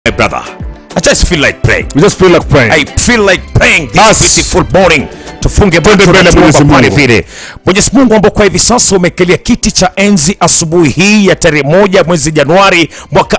my brother. I just feel like praying. We just feel like praying. I feel like praying this Bas. beautiful morning. Tufunge Twende macho na mbele tuombe Mwenyezi pale Mungu. vile. Mwenyezi Mungu ambao kwa hivi sasa umekalia kiti cha enzi asubuhi hii ya tarehe moja mwezi Januari mwaka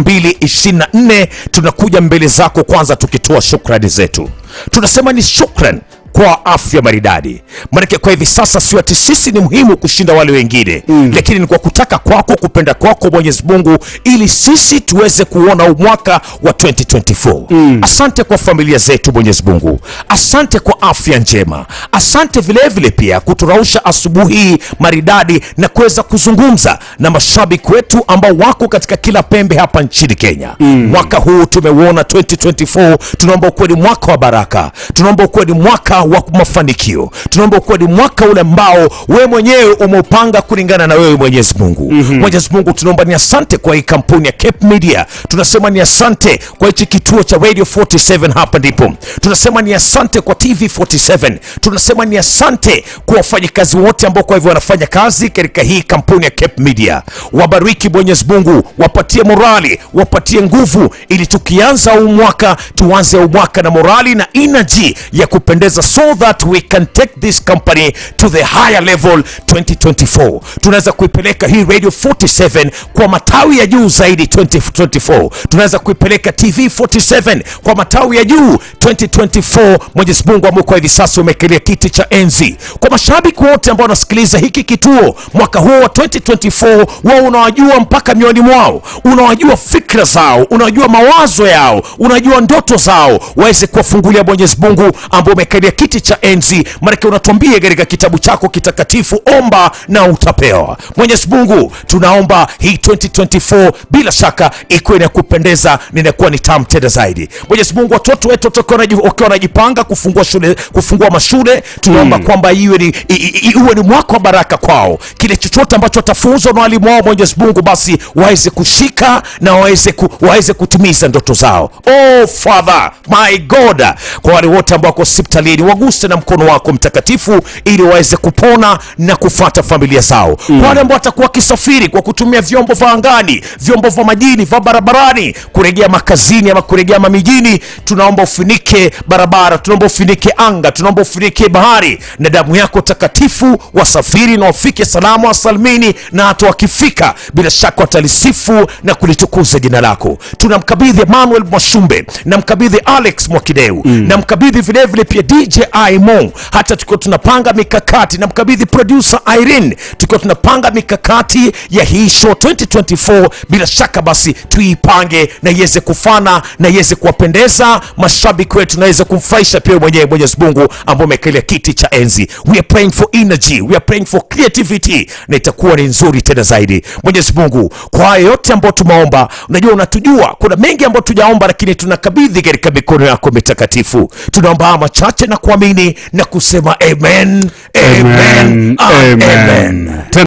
2024 tunakuja mbele zako kwanza tukitoa shukrani zetu. Tunasema ni shukran kwa afya maridadi. Maanake kwa hivi sasa sio ati sisi ni muhimu kushinda wale wengine mm. lakini ni kwa kutaka kwako, kupenda kwako Mwenyezi Mungu, ili sisi tuweze kuona huu mwaka wa 2024 mm. Asante kwa familia zetu Mwenyezi Mungu, asante kwa afya njema, asante vilevile vile pia kuturausha asubuhi hii maridadi na kuweza kuzungumza na mashabiki wetu ambao wako katika kila pembe hapa nchini Kenya mm. Mwaka huu tumeuona 2024, tunaomba ukuwe ni mwaka wa baraka, tunaomba ukuwe ni mwaka wa mafanikio, tunaomba ukuwe ni mwaka ule ambao wewe mwenyewe umeupanga kulingana na wewe Mwenyezi Mungu. mm-hmm. Mwenyezi Mungu, tunaomba ni asante kwa hii kampuni ya Cape Media, tunasema ni asante kwa hichi kituo cha Radio 47 hapa ndipo, tunasema ni asante kwa TV 47, tunasema ni asante kwa wafanyakazi wote ambao kwa hivyo wanafanya kazi katika hii kampuni ya Cape Media. Wabariki Mwenyezi Mungu, wapatie morali, wapatie nguvu, ili tukianza huu mwaka tuanze huu mwaka na morali na energy ya kupendeza, so that we can take this company to the higher level 2024. Tunaweza kuipeleka hii Radio 47 kwa matawi ya juu zaidi 2024. Tunaweza kuipeleka TV 47 kwa matawi ya juu 2024. Mwenyezi Mungu ambao kwa hivi sasa umekalia kiti cha enzi, kwa mashabiki wote ambao wanasikiliza hiki kituo mwaka huu wa 2024, wao unawajua mpaka mioyoni mwao, unawajua fikra zao, unajua mawazo yao, unajua ndoto zao, waweze kuwafungulia Mwenyezi Mungu ambao umekalia kiti cha enzi. Maanake unatuambia katika kitabu chako kitakatifu, omba na utapewa. Mwenyezi Mungu, tunaomba hii 2024 bila shaka ikuwe ni ya kupendeza, ninakuwa ni tamu tena zaidi. Mwenyezi Mungu, watoto wetu watakuwa wanaji- wakiwa wanajipanga kufungua shule, kufungua mashule, tunaomba kwamba iwe ni, i- i- iwe ni mwaka wa baraka kwao. Kile chochote ambacho watafunzwa na walimu wao, Mwenyezi Mungu, basi waweze kushika na waweze ku, waweze kutimiza ndoto zao. Oh Father my God, kwa wale wote ambao wako hospitalini, waguse na mkono wako mtakatifu, ili waweze kupona na kufuata familia zao. Kwa wale ambao watakuwa wakisafiri kwa kutumia vyombo vya angani, vyombo vya majini, vya barabarani, kurejea makazini ama kurejea mamijini, tunaomba ufunike barabara, tunaomba ufunike anga, tunaomba ufunike bahari na damu yako takatifu, wasafiri na wafike salama wasalimini, na hata wakifika bila shaka watalisifu na kulitukuza jina lako. Tunamkabidhi Emmanuel Mwashumbe, namkabidhi Alex Mwakideu, namkabidhi vilevile pia DJ Aimo, hata tukiwa tunapanga mikakati, namkabidhi producer Irene, tukiwa tunapanga mikakati ya hii show 2024, bila shaka basi tuipange na iweze kufana na iweze kuwapendeza mashabiki wetu na iweze kumfurahisha pia mwenyewe Mwenyezi Mungu ambao umekalia kiti cha enzi. We are praying for energy, we are praying for creativity, na itakuwa ni nzuri tena zaidi. Mwenyezi Mungu, kwa haya yote ambayo tumeomba, unajua unatujua, kuna mengi ambayo tujaomba, lakini tunakabidhi katika mikono yako mitakatifu. Tunaomba haya machache na kuamini na kusema amen, amen, Amen. amen. Amen.